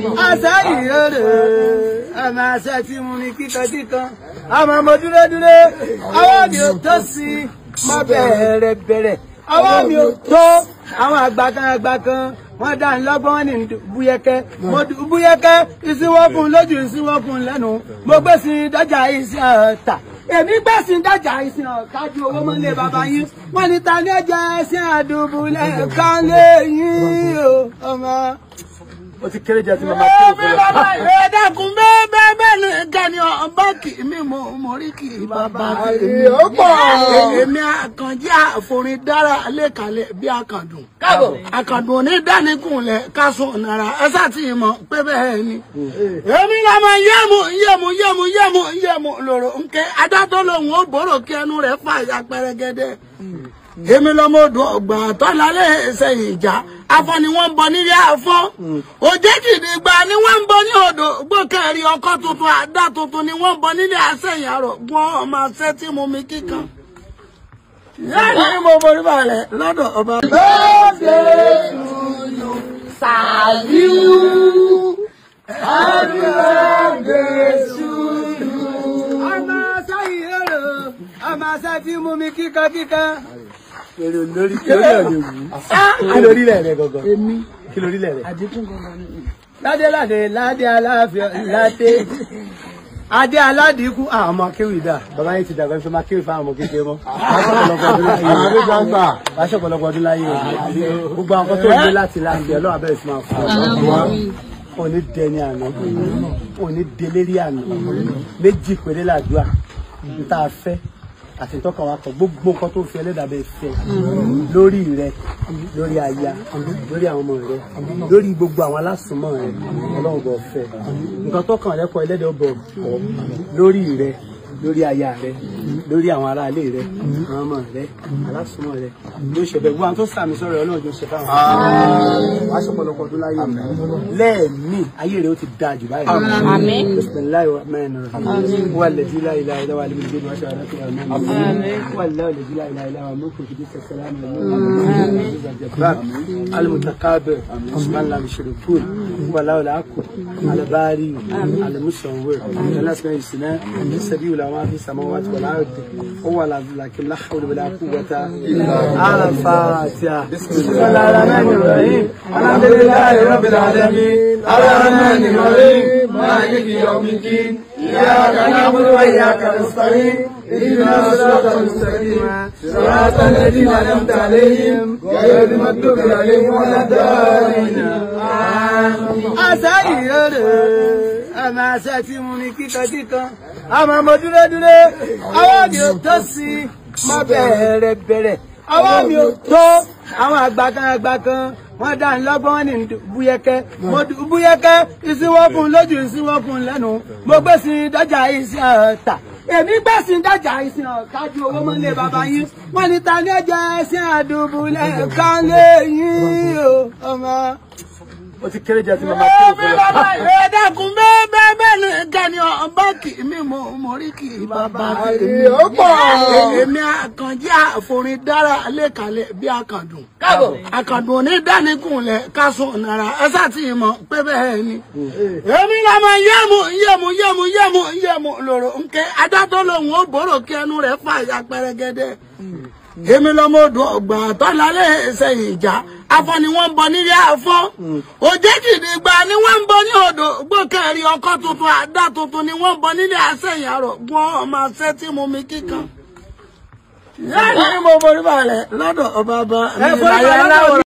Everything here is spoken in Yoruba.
àṣà ìrere àmà àṣà tí mo ní kíkankíkan àmà mo dúró dúró ọwọ́ mi ò tó sí mọ́ bẹ̀rẹ̀ bẹ̀rẹ̀ ọwọ́ mi ò tó àwọn àgbà kan àgbà kan wọ́n dá ń lọ́gbọ́n wọn ní búyẹ́kẹ́ mo dùn búyẹ́kẹ́ ìsínwọ́kùn lójú ìsínwọ́kùn lẹ́nu mo gbé sí dájà ìsìn ọ̀tà èmi gbé sí dájà ìsìn ọ̀tà ju owó mọ́lé bàbá yín wọ́n ní ta ní ẹ̀jẹ̀ ẹ̀sìn àdùbùlẹ̀ kan lé yín o ọmọ ó ti kéré jẹ́ tí màmá kí o fẹ́ lọ. ẹ dákun bẹ́ẹ̀ bẹ́ẹ̀ bẹ́ẹ̀ ni gani ọba kì í mi mo mo rí kì í bàbá mi. ó pọ̀. èmi àkànjí àforin dára lẹ́kàlẹ̀ bí àkàndùn. káàbọ̀ àkàndùn òní dáníkùnlẹ̀ kásùn náírà ẹ sátì mọ̀ pé bẹ́ẹ̀ ni. èmi lọ́mọ yẹ́mu yẹ́mu yẹ́mu yẹ́mu yẹ́mu lòrò nkẹ́ adátọ́ lòun ó bòrò kí ẹnu rẹ̀ fà ya pẹ́rẹ́gẹ́dẹ́ èmi lọmọ odò ọgbà tọ́lálẹ̀ ẹsẹ̀yìn ìjà afọ ni wọ́n ń bọ nílé afọ òjèjìdì gba ni wọ́n ń bọ ní odò gbókèrè ọkọ tuntun àdá tuntun ni wọ́n ń bọ nílé àsẹ̀yìn àrọ̀ gbọ́n ọmọ àṣẹ tí mo mi kíkan. láti ní mo borí balẹ̀ lọ́dọ̀ ọba. birthday to you Sàlíù happy birthday to you. ọmọ sáyìn èrò ọmọ àṣẹ tí mo mi kíkan kíkan èrè lórí kí lórí ẹ̀ lè wù. kí lórí ilẹ̀ rẹ̀ gangan. èmi kí lórí ilẹ̀ rẹ̀. ládé ládé ládé aláàfin ládé adé aládìkú àwọn ọmọ akéwì dà bàbá yìí ti dàgbà fún ma kéwì fún àwọn ọmọ kékeré mọ́. àwọn àbíjà ń gbà. aṣọ ọ̀pọ̀lọpọ̀ ọdún láyé o. gbogbo àwọn kan tó ń gbé láti láti ọlọ́run abẹ́rẹ́ sí máa fún ọ. òní dẹni àná òní delérí àná méjì péré làdúrà n tá a fẹ́ àti tọ́ka wa kọ gbogbo nǹkan tó fi ẹlẹ́dàá bẹ́ẹ̀ fẹ́ lórí rẹ lórí aya lórí àwọn ọmọ rẹ lórí gbogbo àwọn alásùnmọ́ rẹ ọlọ́run bọ̀ fẹ́ nǹkan tó kàn rẹ kọ ẹlẹ́dàá bọ̀ kọ́ lórí rẹ lórí aya rẹ lórí àwọn aráalé rẹ àwọn ọmọ rẹ alásùnmọ́ rẹ ló ṣe bẹ́ẹ̀ wọn tó sàmì sọ̀rọ̀ ọlọ́run tó ṣe fáwọn wàá ṣọ̀pọ̀lọpọ̀ ọdún láyé lẹ́ẹ̀mí ayé rẹ ó ti dáa jù báyìí Àmín. bisimilayi rahman rahim wa ladi la ilaha illa wa alimin bin wa shahada fi amin wa la ladi la ilaha illa wa mulku fi dika salam jabbar al mutakabir man lam yushrikun wa la la aqul al bari al musawwir al asma isna sabiu la ma fi samawati wal ardi huwa la lakin la hawla wala quwwata illa al fatiha bismillahir rahmanir rahim alhamdulillahi rabbil alamin الرحمن الرحيم مالك يوم الدين إياك نعبد وإياك نستعين اهدنا الصراط المستقيم صراط الذين أنعمت عليهم غير المغضوب عليهم ولا الضالين àṣà ìrere àmà àṣà tí mo ní kíkankíkan àmà mo dúró dúró ọwọ́ mi ò tó sí mọ́ bẹ̀rẹ̀ bẹ̀rẹ̀ ọwọ́ mi ò tó àwọn àgbà kan àgbà kan wọ́n dá ń lọ́gbọ́n wọn ní búyẹ́kẹ́ mo dùn búyẹ́kẹ́ ìsínwọ́kùn lójú ìsínwọ́kùn lẹ́nu mo gbé sí dájà ìsìn ọ̀tà èmi gbé sí dájà ìsìn ọ̀tà ju owó mọ́lé bàbá yín wọ́n ní ta ní ẹ̀jẹ̀ ẹ̀sìn àdùbùlẹ̀ kan lé yín o ọmọ ó ti kéré jẹ́ tí màmá kí o fẹ́ lọ. ẹ dákun bẹ́ẹ̀ bẹ́ẹ̀ bẹ́ẹ̀ ni gani ọba kì í mi mo mo rí kì í bàbá mi. ó pọ̀. èmi àkànjí àforin dára lẹ́kàlẹ̀ bí àkàndùn. káàbọ̀ àkàndùn òní dáníkùnlẹ̀ kásùn náírà ẹ sátì mọ̀ pé bẹ́ẹ̀ ni. èmi lọ́mọ yẹ́mu yẹ́mu yẹ́mu yẹ́mu yẹ́mu lòrò nkẹ́ adátọ́ lòun ó bòrò kí ẹnu rẹ̀ fà ya pẹ́rẹ́gẹ́dẹ́ èmi lọmọ odò ọgbà tọ́lálẹ̀ ẹsẹ̀yìn ìjà afọ ni wọ́n ń bọ nílé afọ òjèjìdì gba ni wọ́n ń bọ ní odò gbókèrè ọkọ tuntun àdá tuntun ni wọ́n ń bọ nílé àsẹ̀yìn àrọ̀ gbọ́n ọmọ àṣẹ tí mo mi kíkan. láti ní mo borí balẹ̀ lọ́dọ̀ ọba ọba mi láyé aláwọ̀.